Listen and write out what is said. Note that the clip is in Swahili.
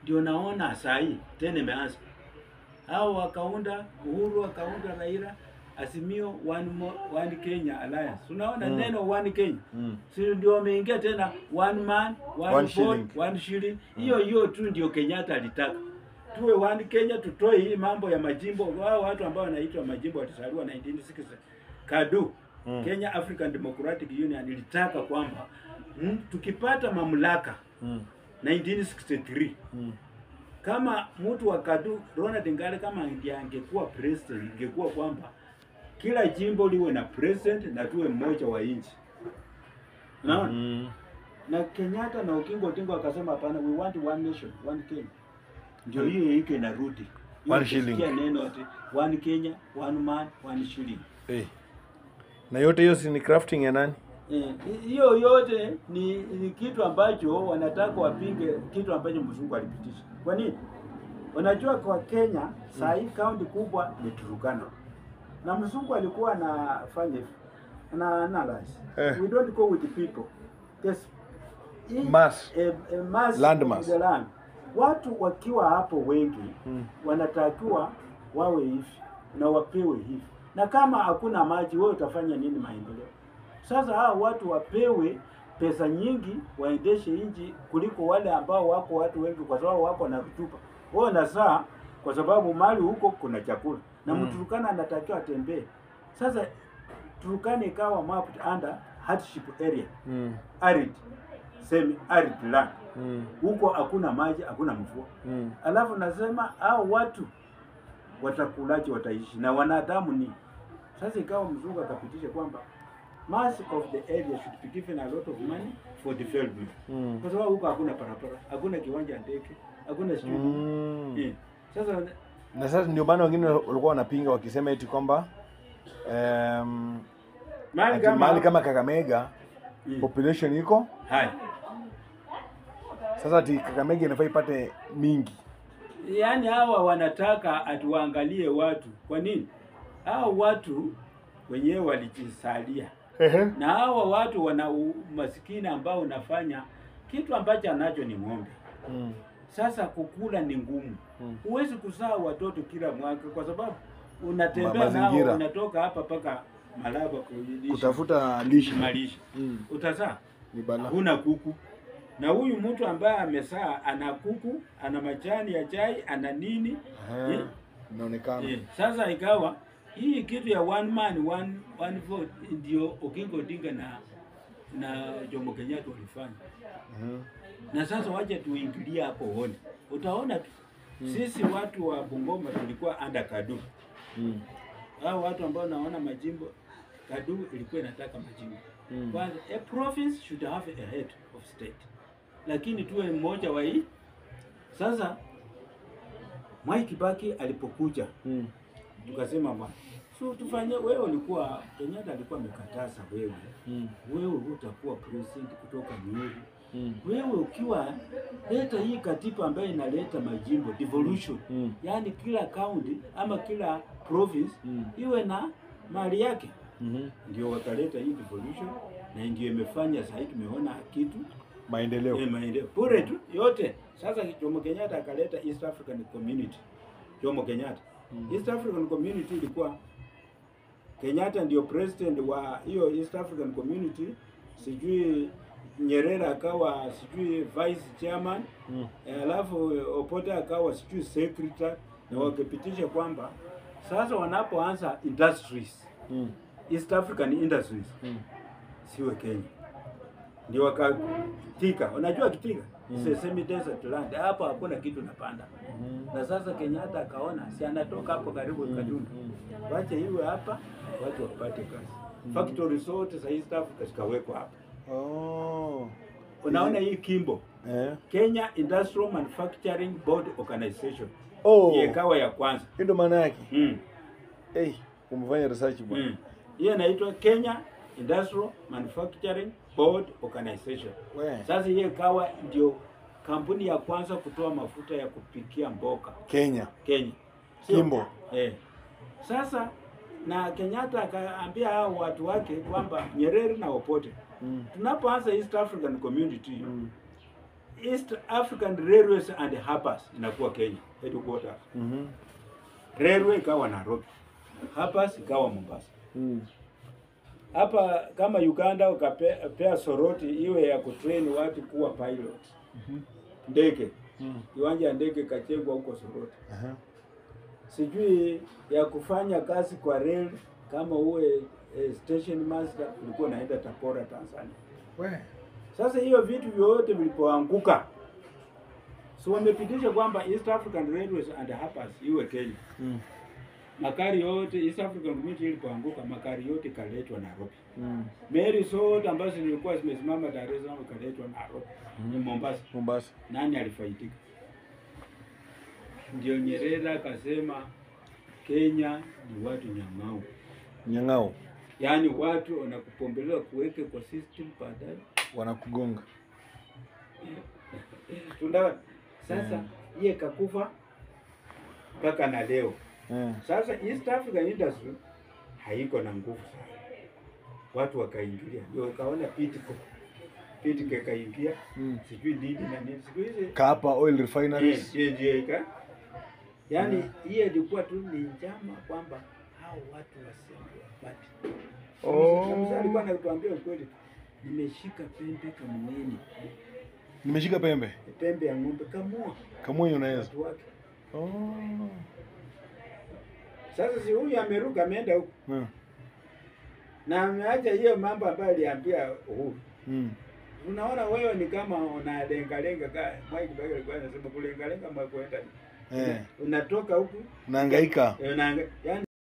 ndio naona saa hii tena imeanza. Hao wakaunda Uhuru, wakaunda Raila, Azimio one, mo, one Kenya Alliance. Unaona Mm. neno one Kenya Mm. si ndio wameingia tena one man one, One vote, shilling. one shilling. Hiyo hiyo tu ndio Kenyatta alitaka tuwe one Kenya, tutoe hii mambo ya majimbo. Wao watu ambao wanaitwa majimbo walisaliwa 1960 KADU Mm. Kenya African Democratic Union ilitaka kwamba mm, tukipata mamlaka Mm. 1963 Mm. kama mtu wa KADU Ronald Ngare kama ndiye angekuwa president, ingekuwa kwamba kila jimbo liwe na president na tuwe mmoja wa nchi. Unaona? Mm. na Kenyatta na Okinga Odinga wakasema hapana, we want one nation, one Kenya. Ndio hiyo hiko inarudi Hiyo One ukisikia shilling. neno ati one Kenya, one man, one shilling. Eh. Na yote hiyo si ni crafting ya nani? Eh, hiyo yote ni, ni kitu ambacho wanataka wapinge kitu ambacho mzungu alipitisha. Kwa nini? Unajua kwa Kenya saa hii kaunti kubwa ni Turkana. Na mzungu alikuwa anafanya hivi. Ana analyze. Eh. We don't go with the people. Yes. Hii- Mass. eh, eh, mass Land of mass. the land. Watu wakiwa hapo wengi Mm. wanatakiwa wawe hivi na wapewe hivi, na kama hakuna maji, wewe utafanya nini maendeleo? Sasa hao watu wapewe pesa nyingi waendeshe nchi kuliko wale ambao wako watu wengi, kwa sababu wako na rutuba. Wao na saa, kwa sababu mali huko kuna chakula na Mm. Mturukana anatakiwa atembee. Sasa Turkana ikawa mapped under hardship area, Mm. arid, semi arid land. Mm. Huko hakuna maji, hakuna mvua. Mm. Alafu nasema hao watu watakulaje, wataishi na wanadamu ni sasa. Ikawa mzungu akapitisha kwamba mass of the area should be given a lot of money for development, Mm. kwa sababu huko hakuna barabara, hakuna kiwanja ya ndege, hakuna shule Mm. eh. Sasa Na sasa ndio maana wengine walikuwa wanapinga wakisema eti kwamba um, mahali ati kama mahali kama Kakamega Mm. population iko hai, sasa, ati Kakamega inafaa ipate mingi. yaani hawa wanataka atuangalie watu. Kwa nini? Hao watu wenyewe walijisalia Ehe. na hawa watu wana umasikini ambao unafanya kitu ambacho anacho ni ng'ombe. Mm. Sasa kukula ni ngumu, Mm. huwezi kuzaa watoto kila mwaka kwa sababu unatembea Ma- nao, mazingira. unatoka hapa mpaka Malaba kulisha Kutafuta lishe malisha, mm. utazaa ni bala. huna kuku. Na huyu mtu ambaye amezaa ana kuku, ana majani ya chai, ana nini Ehe. eh, Inaonekana eh. Sasa ikawa hii kitu ya one man one, one vote ndio Oginga Odinga na na Jomo Kenyatta walifanya Mhm. na sasa wacha tuingilie hapo uone, utaona tu sisi watu wa Bungoma tulikuwa under KADU. Mm. Hao watu ambao naona majimbo, KADU ilikuwa inataka majimbo Mm. kwanza. A province should have a head of state, lakini tuwe mmoja wa hii. Sasa Mwai Kibaki alipokuja Mm. tukasema bwana, so tufanye, wewe ulikuwa Kenyatta alikuwa amekataza wewe, Mm. wewe utakuwa president kutoka Nyeri Mm. wewe ukiwa leta hii katiba ambayo inaleta majimbo devolution, Mm. yaani kila county ama kila province Mm. iwe na mali yake, Mhm. ndio wakaleta hii devolution, na ndio imefanya sasa hivi tumeona kitu Maendeleo. eh, maendeleo bure tu yote. Sasa Jomo Kenyatta akaleta East African Community, Jomo Kenyatta Mm. East African Community ilikuwa Kenyatta ndio president wa hiyo East African Community, sijui Nyerere akawa sijui vice chairman Mm. eh, alafu Obote akawa sijui secretary, na wakapitisha kwamba sasa wanapoanza industries Mm. East African industries Mm. siwe Kenya, ndio wakatika. Unajua kitika Mm. semi desert land, hapo hakuna kitu napanda Mhm. na sasa Kenyatta akaona si anatoka hapo karibu Mm. Kaduna, Mm. wache iwe hapa, watu wapate kazi. Factory zote za East Africa zikawekwa hapa. Oh. Unaona hii Kimbo, Eh. Kenya Industrial Manufacturing Board Organization Oh. Hiyo ikawa ya kwanza Hiyo ndo maana yake. mm. Hey, umefanya research bwana. Mm. Hiyo inaitwa Kenya Industrial Manufacturing Board Organization. We. Sasa hiyo ikawa ndio kampuni ya kwanza kutoa mafuta ya kupikia mboga Kenya. Kenya. Sio? Kimbo. Eh. Sasa na Kenyatta akaambia hao watu wake kwamba Nyerere na Obote Mm. tunapoanza East African Community Mm. East African Railways and Harbors inakuwa Kenya headquarters. Mhm. Railway ikawa Nairobi, Harbors ikawa Mombasa. Mm. Hapa kama Uganda ukapea soroti iwe ya kutrain watu kuwa pilot ndege, Mm. kiwanja ya ndege kachengwa huko Soroti. Aha. Sijui ya kufanya kazi kwa rail kama uwe eh, station master, ulikuwa unaenda Tabora Tanzania. We. Sasa hiyo vitu vyote vilipoanguka, so wamepitisha kwamba East African Railways and Harbors iwe Kenya. Mm. Makari yote East African Community ilipoanguka, makari yote ikaletwa Nairobi. Mm. Meli zote ambazo zilikuwa zimesimama Dar es Salaam ikaletwa Nairobi. Ni Mombasa. Mombasa. Nani alifaidika? Ndio Nyerere akasema Kenya ni watu nyang'au, Nyang'ao yaani watu wanakupombelewa kuweke kwa system baadaye wanakugonga. tunaona sasa Mm. iye kakufa mpaka na leo. Eh. Sasa East African industry haiko na nguvu sana, watu wakaingilia, ndio wakaona Pitco Pitco ikaingia, Mm. sijui nini na nini, siku hizi Kapa Oil Refineries. Eh, ndio ika yaani hiyo ilikuwa tu ni njama kwamba hao watu wasende wapate. Oh. Kabisa alikuwa anatuambia ukweli, nimeshika pembe kamueni, Nimeshika pembe. pembe ya ng'ombe kamua Kamwenye unaweza. watu wake. Oh. Sasa si huyu ameruka ameenda huko Eh. na ameacha hiyo mambo ambayo aliambia Uhuru. Mm. Unaona wewe ni kama unalengalenga ka Mwai Kibaki alikuwa anasema kulengalenga mwa kwenda. Eh. Unatoka huku Unahangaika. eh, unaanga- yaani